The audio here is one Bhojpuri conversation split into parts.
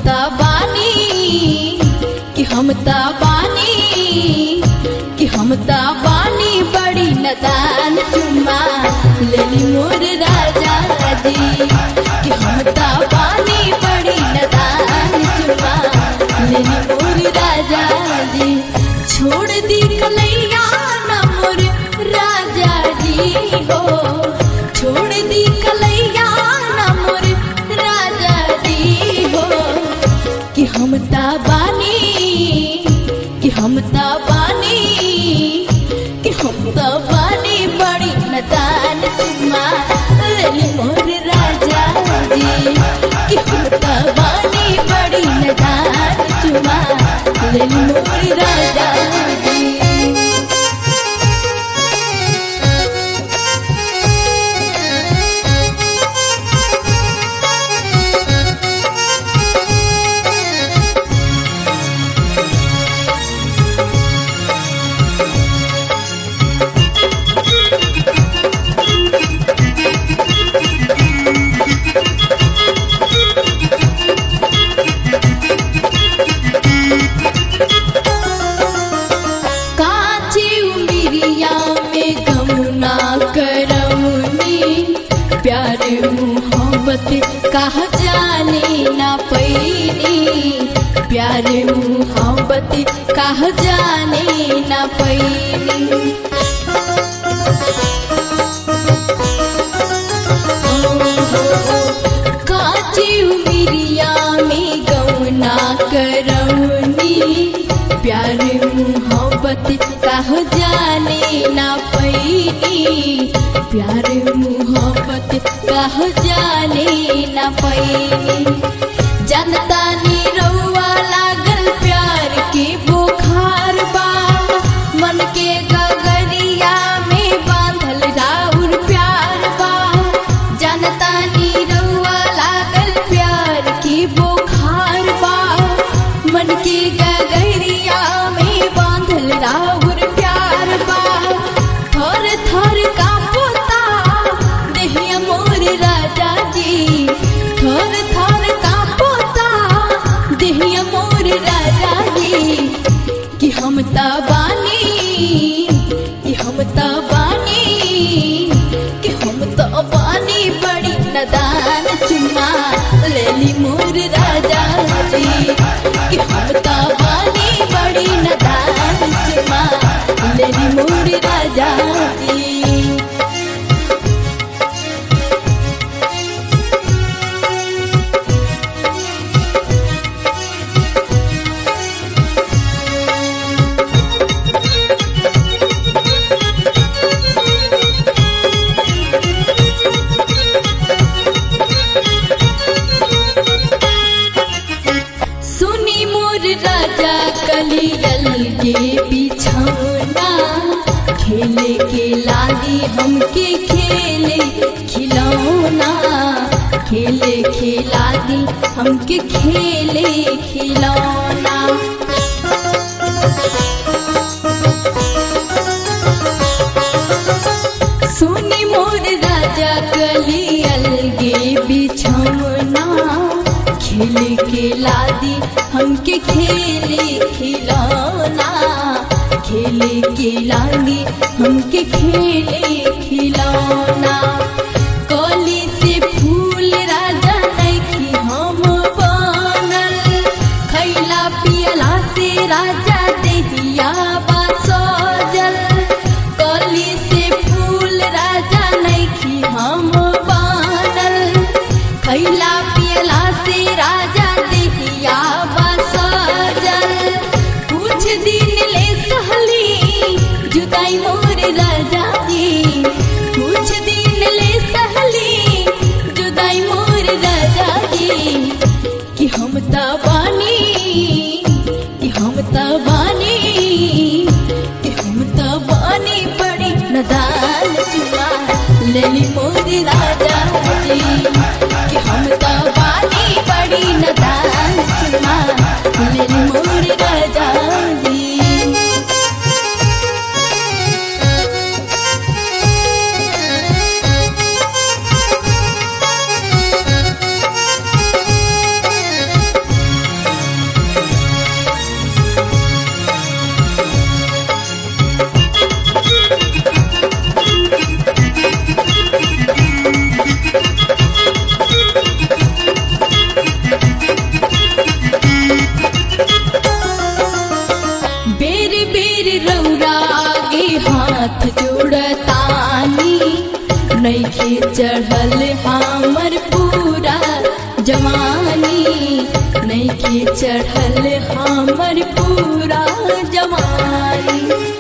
ता बानी कि हम ता बानी कि हम ता बानी बड़ी नदान चुम्मा लेली मोर राजा जी कि हम ता बानी बड़ी नदान चुम्मा लेली मोर राजा जी छोड़ दी कलैया न मोर राजा जी हो छोड़ दी कलैया न मोर राजा जी हो कि हम ता बानी कि हम ता बानी कि हम ता बानी बड़ी नदान चुम्मा लेली मोर राजा जी कि हम ता बानी बड़ी नदान चुम्मा लेली मोर राजा जी काची उमिरिया में गमुना करौनी प्यार मोहब्बत कहा जाने ना पैनी प्यार मोहब्बत कहा जाने ना पैनी काची उमिरिया में गौना करौनी प्यार मोहब्बत कह जाने ना पैनी प्यार मोहब्बत कह जाने ना पैनी जनता नी रउआ लागल प्यार के बुखार बा मन के गगरिया में बांधल राउर प्यार बा जनता नी रउआ लागल प्यार के बुखार बा मन के गगरिया में बांधल राउर प्यार बा थर थर का पोता देहिया मोर राजा जी थर थर का पोता देहिया मोर राजा जी कि हम ता बानी कि हम ता बानी कि हम ता बानी बड़ी नदान चुम्मा लेली मोर राजा जी कि हम ता बानी बड़ी नदान चुम्मा लेली मोर राजा जी सुनी मोर राजा कलियल के बिछौना खेले के लागी हमके खेले खिलौना खेले खिलागी हमके खेले खिलौना सुनी मोर राजा कलियल गे बिछौना खेले के लादी हमके खेले खिलौना खेले के लादी हमके खेले खिलौना कली से फूल राजा नैखी हम बनल खैला पियला से राजा देहिया बा सजल कली से फूल राजा नैखी हम बनल खैला पियला से राजा देहिया बा सजल कुछ दिन ले सहली जुदाई मोर राजा जी कुछ दिन ले सहली जुदाई मोर राजा जी कि हम त बानी कि हम त बानी कि हम त बानी बड़ी नदान चुमा लेली मोर राजा जी कि हम त बानी बड़ी नदान चुमा लेली मोर राजा जी नैखे चढ़ल हमर पूरा जवानी नैखे चढ़ल हमर पूरा जवानी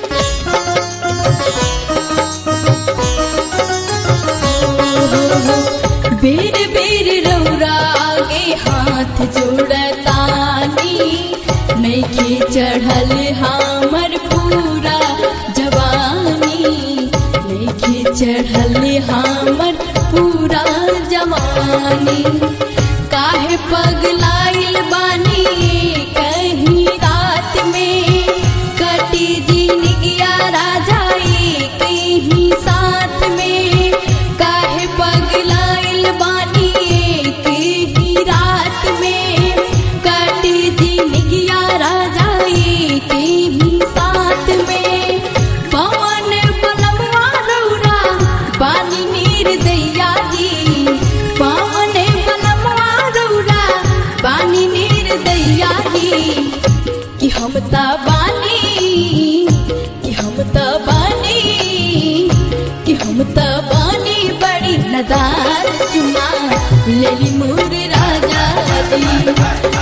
बेर बेर रौरा आगे हाथ जोड़तानी नैखे चढ़ल हमर पूरा जवानी नैखे चढ़ल हमर पूरा जवानी काहे पगलाइल बानी कहीं रात में कटी जिनगिया राजा कहीं साथ में काहे पगलाइल बानी कहीं रात में कटी जिनगिया राजा कहीं साथ में पवन बलवा रौरा बानी नीर दैया जी पवन बलवा रौरा बानी नीर दैया जी कि हम त बानी कि हम त बानी कि हम त बानी बड़ी नदार चुमा लेली मोर राजा दी